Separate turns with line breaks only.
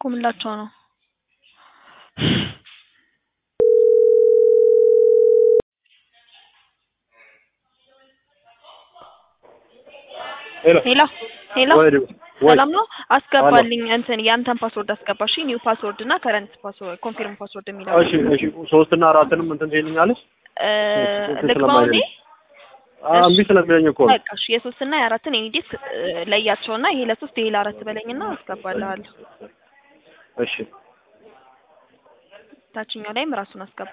ምላቸው ነው?
ሄሎ
ሄሎ ሄሎ
ወይ ወይ
ሰላም ነው። አስገባልኝ እንትን የአንተን ፓስወርድ አስገባሽ። ኒው ፓስወርድ እና ከረንት ፓስወርድ ኮንፊርም ፓስወርድ የሚለው
እሺ እሺ ሶስት እና አራትንም እንትን ትይልኛለሽ
እ
እንትን
ልግባው እንዴ?
ስለማይለኝ እምቢ ስለሚለኝ እኮ ነው።
በቃ እሺ የሶስት እና የአራትን ኤኒዴት ለያቸውና ይሄ ለሶስት ይሄ ለአራት በለኝና አስገባልሃለሁ።
እሺ
ታችኛው ላይም ራሱን አስገባ